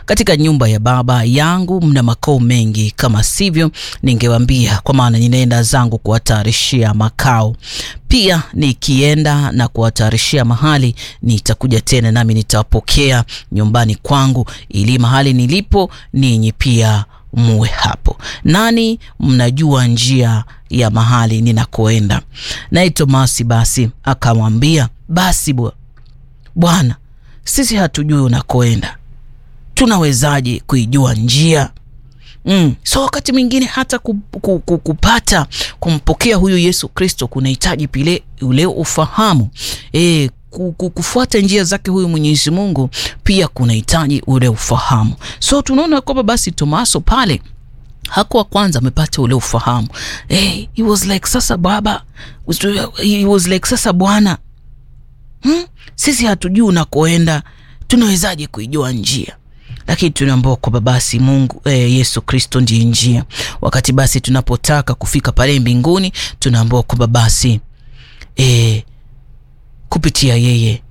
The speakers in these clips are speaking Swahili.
katika nyumba ya baba yangu mna makao mengi, kama sivyo ningewaambia, kwa maana ninaenda zangu kuwatayarishia makao. Pia nikienda na kuwatayarishia mahali, nitakuja tena nami nitawapokea nyumbani kwangu, ili mahali nilipo ninyi pia muwe hapo. Nani mnajua njia ya mahali ninakoenda? Naye Tomasi basi akamwambia, basi Bwana, sisi hatujui unakoenda, tunawezaje kuijua njia? Mm. So wakati mwingine hata kupata kumpokea huyu Yesu Kristo kunahitaji pile ule ufahamu e, kufuata njia zake huyu Mwenyezi Mungu pia kunahitaji ule ufahamu. So tunaona kwamba basi Tomaso pale hakuwa kwanza amepata ule ufahamu hey, he was like sasa baba, he was like sasa Bwana, hmm? Sisi hatujui unakoenda, tunawezaje kuijua njia? Lakini tunaambiwa kwamba basi Mungu eh, Yesu Kristo ndiye njia. Wakati basi tunapotaka kufika pale mbinguni, tunaambiwa kwamba basi eh, kupitia yeye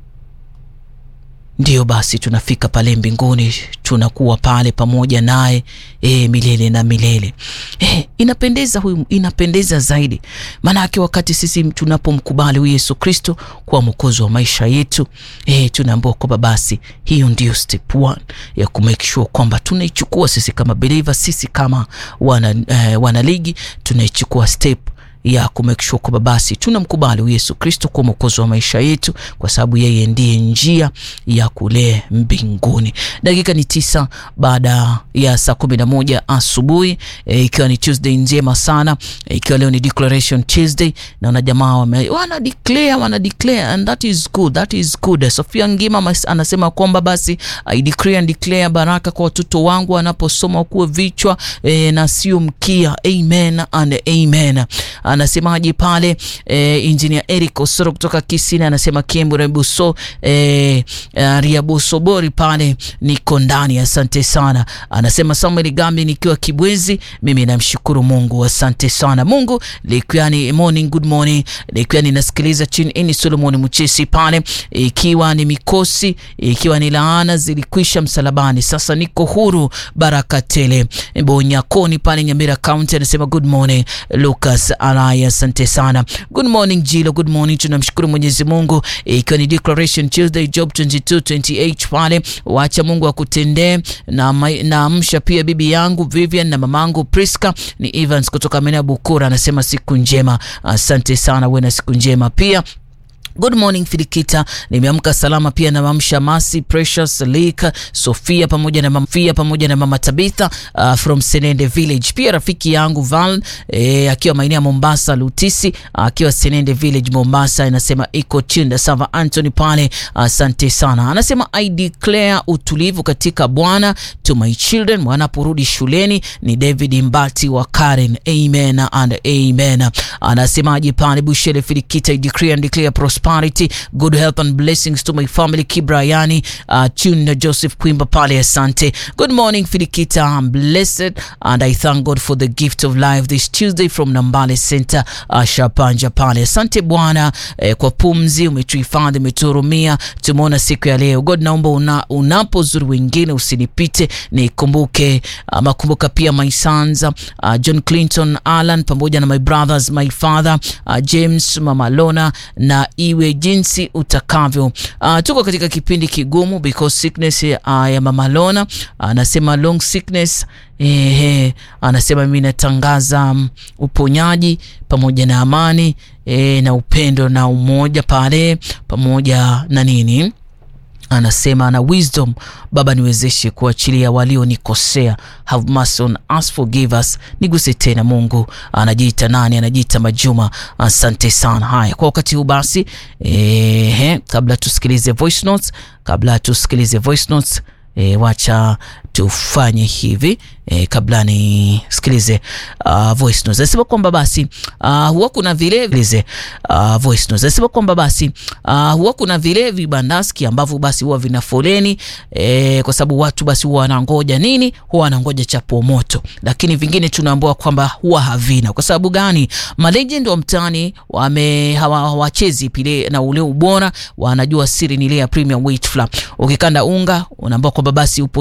ndiyo basi tunafika pale mbinguni, tunakuwa pale pamoja naye e, milele na milele. E, inapendeza huyu, inapendeza zaidi maanake wakati sisi tunapomkubali huyu Yesu Kristo kuwa mwokozi wa maisha yetu e, tunaambiwa kwamba basi hiyo ndiyo step one ya kumake sure kwamba tunaichukua sisi kama believer, sisi kama wana, eh, wanaligi tunaichukua step ya kumake sure kwamba basi tunamkubali Yesu Kristo kuwa mwokozi wa maisha yetu, kwa sababu yeye ndiye njia ya kule mbinguni. Dakika ni tisa baada ya saa kumi na moja asubuhi e, ikiwa ni Tuesday njema sana e, ikiwa leo ni declaration Tuesday, naona jamaa wame wana declare wana declare and that is good, that is good. Sofia Ngima anasema kwamba basi I declare and declare baraka kwa watoto wangu wanaposoma kuwe vichwa e, na sio mkia. Amen and amen. Anasemaje pale eh, Engineer Eric Osoro kutoka Kisini anasema Kiembure Buso eh, Riabusobori pale niko ndani, asante sana. Anasema Samuel Gambi nikiwa Kibwezi, mimi namshukuru Mungu, asante sana Mungu. Likiwa ni morning, good morning, likiwa ninasikiliza chini ini Solomon Mchesi pale, ikiwa ni mikosi, ikiwa ni laana zilikwisha msalabani, sasa niko huru, baraka tele. Bonyakoni pale Nyamira County anasema good morning Lucas Alaya, asante sana. Good morning Jilo, good morning. Tunamshukuru Mwenyezi Mungu ikiwa ni Declaration Tuesday, Job 22:28 pale, wacha Mungu akutendee na naamsha pia bibi yangu Vivian na mamangu Priska ni Evans kutoka Mena Bukura, anasema siku njema. Asante sana, uwe na siku njema pia. Good morning Filikita, nimeamka salama pia na mamsha Masi Precious Lika Sofia pamoja na mama Fia pamoja na mama Tabitha uh, from Senende Village. Pia rafiki yangu Val eh, akiwa maeneo ya Mombasa Lutisi akiwa uh, Senende Village Mombasa, anasema iko chinda Sava Anthony pale, asante uh, sana. Anasema I declare utulivu katika Bwana to my children wanaporudi shuleni. Ni David Mbati wa Karen, amen and amen. Anasemaje pale Bushele Filikita, I declare and declare prosperity, good health and blessings to my family. Kibrayani uh, Tune Joseph Kwimba pale, asante. Good morning Filikita, I'm blessed and I thank God for the gift of life this Tuesday from Nambale Center uh, Shapanja pale. Asante Bwana eh, kwa pumzi umetuhifadhi, umetuhurumia, tumeona siku ya leo. God, naomba una, unapozuru wengine usinipite, nikumbuke ama kumbuka pia my sons uh, John Clinton Alan pamoja na my brothers my father uh, James Mama Lona na iwe jinsi utakavyo. Uh, tuko katika kipindi kigumu because sickness uh, ya Mama Lona anasema uh, long sickness eh, anasema mimi natangaza um, uponyaji pamoja na amani eh, na upendo na umoja pale pamoja na nini anasema na wisdom Baba, niwezeshe kuachilia walionikosea. Have mercy on us, forgive us. Niguse tena Mungu. Anajiita nani? Anajiita Majuma. Asante sana. Haya, kwa wakati huu basi, ehe, kabla tusikilize voice notes, kabla tusikilize voice notes E, wacha tufanye hivi e, kabla nisikilize uh, voice notes. Nasema kwamba basi uh, huwa kuna vile vile uh, voice notes. Nasema kwamba basi uh, huwa kuna vile vibandaski ambavyo basi huwa vina foleni e, kwa sababu watu basi huwa wanangoja nini? Huwa wanangoja chapo moto, lakini vingine tunaambiwa kwamba huwa havina. Kwa sababu gani? Malegend wa mtaani wame hawachezi pile na ule ubora, wanajua siri ni ile ya premium wheat flour. Ukikanda unga unaambiwa kwamba basi upo